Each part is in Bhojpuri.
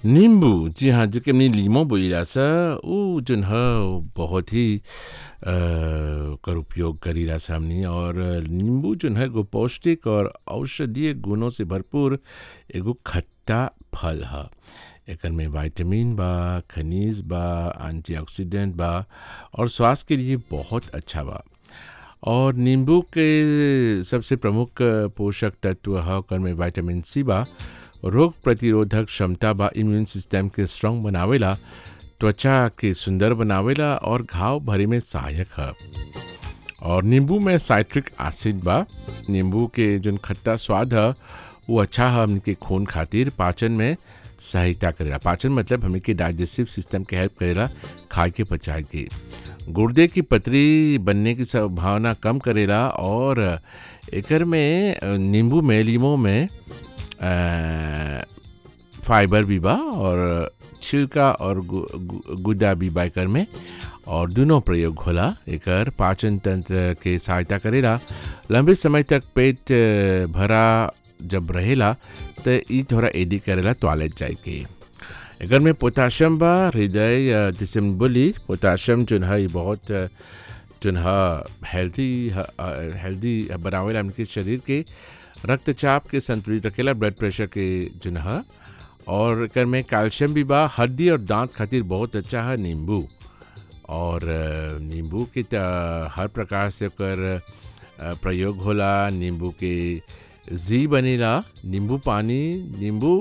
नींबू जी हाँ जेके हमनी लीमो बोलीला सा उ जन ह बहुत ही अ, कर उपयोग करीला सा हमनी और नींबू जन है एगो पौष्टिक और औषधीय गुणों से भरपूर एगो खट्टा फल ह एकर में विटामिन बा खनिज बा एंटीऑक्सीडेंट बा और स्वास्थ्य के लिए बहुत अच्छा बा और नींबू के सबसे प्रमुख पोषक तत्व ह ओकर में विटामिन सी बा रोग प्रतिरोधक क्षमता बा इम्यून सिस्टम के स्ट्रांग बनावेला त्वचा के सुंदर बनावेला और घाव भरे में सहायक है और नींबू में साइट्रिक एसिड बा नींबू के जोन खट्टा स्वाद है वो अच्छा है हमके खून खातिर पाचन में सहायता करेला पाचन मतलब हमें के डाइजेस्टिव सिस्टम के हेल्प करेला खाए के पचाए के गुर्दे की पतरी बनने की संभावना कम करेला और एकर में अ, नींबू में लीमो में अ, फाइबर भी बा और छिलका और गु, गु, गुदा भी बा एकर में और दोनों प्रयोग होला एकर पाचन तंत्र के सहायता करेला लंबे समय तक पेट अ, भरा जब रहेला त ई थोड़ा एडी करेला टॉयलेट जाए के एकर में पोटाशियम बा हृदय अ, जैसे हम बोली पोटाशियम जोन है ई बहुत अ, जोन है हेल्दी हेल्दी बनावेला हमके शरीर के रक्तचाप के संतुलित रखेला ब्लड प्रेशर के जोन है और एकर में कैल्शियम भी बा हड्डी और दांत खातिर बहुत अच्छा है नींबू और अ, नींबू के त हर प्रकार से ओकर अ, प्रयोग होला नींबू के जी बनेला नींबू पानी नींबू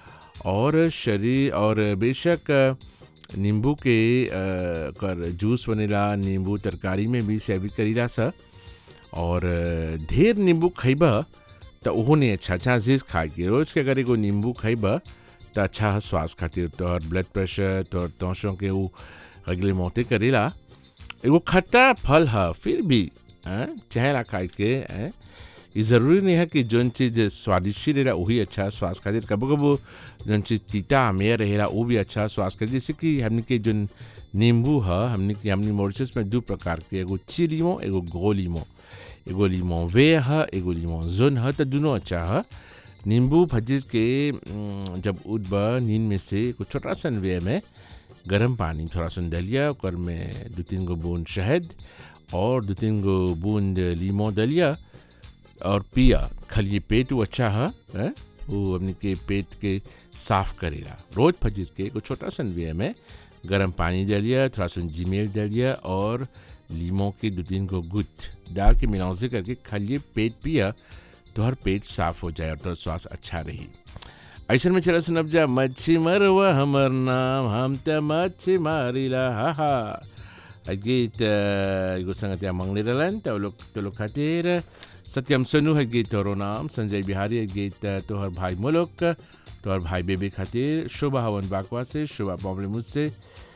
और शरीर और बेशक अ, नींबू के अ, कर जूस बनेला नींबू तरकारी में भी सेवी करीला सा और अ, ढेर नींबू खइबा त ओहो नहीं अच्छा अच्छा चीज खाए के रोज के अगर एगो नींबू खइबा त अच्छा है स्वास्थ्य खातिर तोहर ब्लड प्रेशर तोहर तोसों के ऊ अगले मौते करेला एगो खट्टा फल है फिर भी हैं, चहेला खाए के हैं। ये ज़रूरी नहीं है कि जौन चीज़ स्वादिष्ट रहेला वही अच्छा है स्वास्थ्य खातिर कबो कबो जौन चीज़ तीता आमेर रहेला वो भी अच्छा है स्वास्थ्य खातिर जैसे कि हमने के जौन नींबू है हमने के हमने मॉरिशस में दो प्रकार के एगो ची लीमो एगो गो लीमो एगो लीमो वे है एगो लीमो जोन है तो दोनों अच्छा है नींबू भजिज के उम, जब उठबा नींद में से एगो छोटा सन वे में गर्म पानी थोड़ा सा दलिया ओकर में दो तीन गो बूंद शहद और दो तीन गो बूंद लीमो दलिया और पिया खाली पेट वो अच्छा है हैं? वो अपने के पेट के साफ करेला रोज फजिज के एगो छोटा सन वे में गर्म पानी डालिए थोड़ा सा जीमेल डालिए और लीमो के दो तीन को गुट डाल के मिलाउजे करके खाली पेट पिया तो हर पेट साफ हो जाए और तो स्वास्थ्य अच्छा रही ऐसन में चला सुनब जा मच्छी मरवा हमर नाम हम त मच्छी मारिला हा हा आ गीत अ, एगो संगतिया मंगले रहलन त लोग तो लोग खातिर सत्यम सोनू है गीत तोरो नाम संजय बिहारी है गीत अ, तोहर भाई मुलुक तोहर भाई बेबी खातिर शोभा हवन बाकवा से शोभा बॉम्बले मुझसे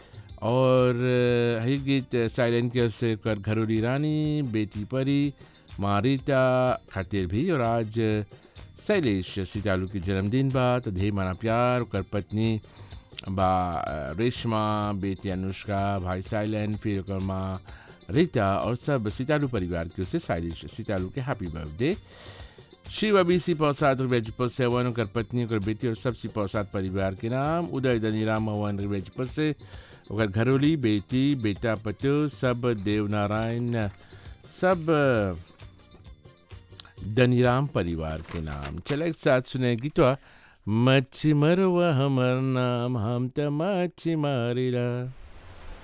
और अ, है गीत साइलेंट के से कर घरोरी रानी बेटी परी मारिता खातिर भी और आज शैलेश सीतालू के जन्मदिन बा तो ढेर माना प्यार ओकर पत्नी बा अ, रेशमा बेटी अनुष्का भाई साइलेंट फिर ओकर माँ रीता और सब सीतालू परिवार की ओर से शैलेश सीतालू के हैप्पी बर्थडे शिव अभी सी प्रसाद रिवेजपुर से हवन ओकर पत्नी ओकर बेटी और सब सी प्रसाद परिवार के नाम उदय धनीराम हवन रिवेजपुर से ओकर घरोली बेटी बेटा पतो सब देवनारायण सब धनीराम परिवार के नाम चले एक साथ सुने गीतवा मच्छी मरवा हमर नाम हम त मच्छी मारिला